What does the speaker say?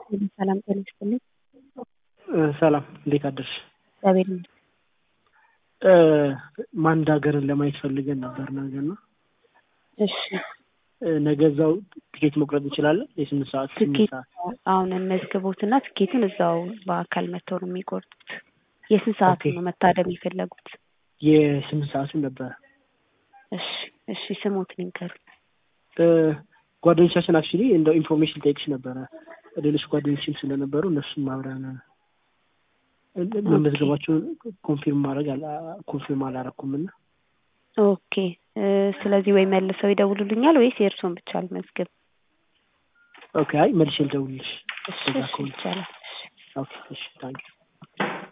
ሰላም ጤና ይስጥልኝ። ሰላም እንዴት አደርሽ? እግዚአብሔር ይመስገን። ማንድ ሀገርን ለማየት ፈልገን ነበር ነገ እና እሺ ነገ እዛው ትኬት መቁረጥ እንችላለን? የስምንት ሰዓት ስምንት ትኬት ሰዓት አሁን እንመዝግቦትና ትኬቱን እዛው በአካል መጥተው ነው የሚቆርጡት። የስንት ሰዓት ኦኬ። ነው መታደም የፈለጉት? የስምንት ሰዓቱን ነበረ። እሺ እሺ ስሞትን ይንገሩ። ጓደኞቻችን አክቹሊ እንደው ኢንፎርሜሽን ጠይቅሽ ነበረ ሌሎች ጓደኞችም ስለነበሩ እነሱም አብረን መመዝገባቸውን ኮንፊርም ማድረግ አላ- ኮንፊርም አላረኩም እና ኦኬ እ ስለዚህ ወይ መልሰው ይደውሉልኛል ወይስ የእርስዎን ብቻ አልመዝግብ? ኦኬ አይ መልሼ ልደውልልሽ እሺ ከዛ እሺ ከሆነ ይቻላል። እሺ ኦኬ እሺ ታንኪዩ